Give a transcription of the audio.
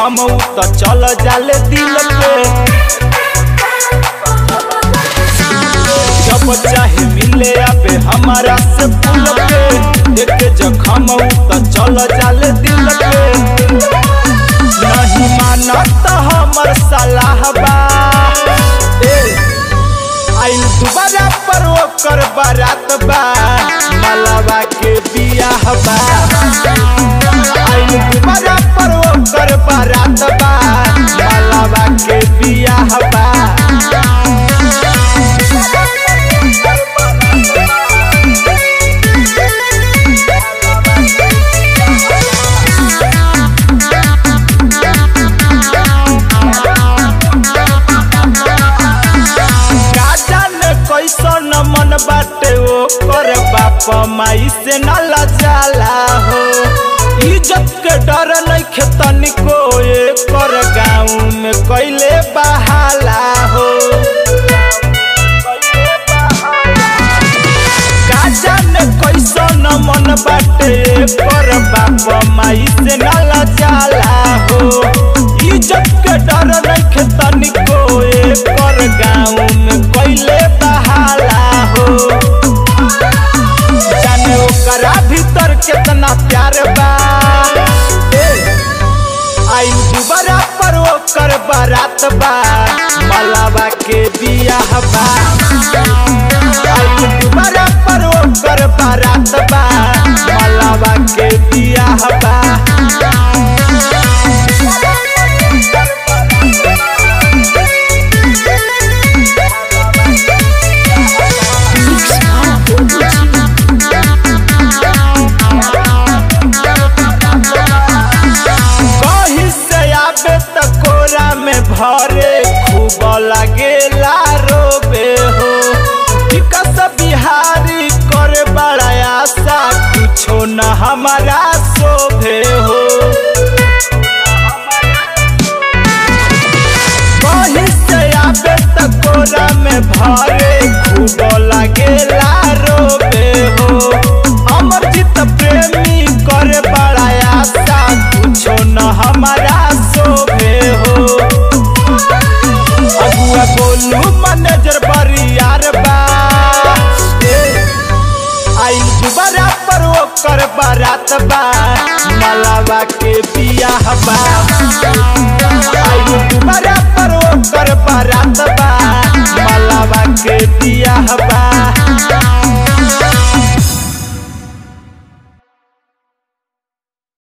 जखम त चल जाले दिल पे जब चाहे मिले आबे हमारा से पुल पे देखे जखम त चल जाले दिल पे नहीं मानत हमर सलाह बा ए आइल दुबारा पर ओकर बारात बा मलावा के बियाह बा आइल दुबारा पर ओकर बारात बा मलावा के बियाह बा का जाने कैसन मन बाटे ओकर बाप माई से न लजाला हो इज्जत के डर नइखे तनिको एकर गाँव में कैले बहाला हो का जाने कैसन मन बाटे एकर बाप माई से न लजाला हो इज्जत के डर नइखे तनिको एकर गाँव में कैले बहाला हो जाने ओकरा भीतर केतना प्यार बा ए, आइल दुबारा पर ओकर बारात बा मलावा के बियाह बा आइल दुबारा पर ओकर बारात बा मलावा के बियाह बा कहीं से आबे त कोरा में भरे खूब लगेला रोबे हो विकास बिहारी करे बड़ा आशा कुछो न हमारा शोभे हो कहीं से आबे त कोरा में भरे खूब लगेला रोबे हो अमरजीत प्रेमी करे बड़ा आशा कुछो न हमारा शोभे हो अगुआ बोलू मैनेजर बरियार बा ए, आइल दुबारा पर ओकर बारात बा मलावा के बियाह बा आइल दुबारा पर ओकर बारात बा मलावा के बियाह बा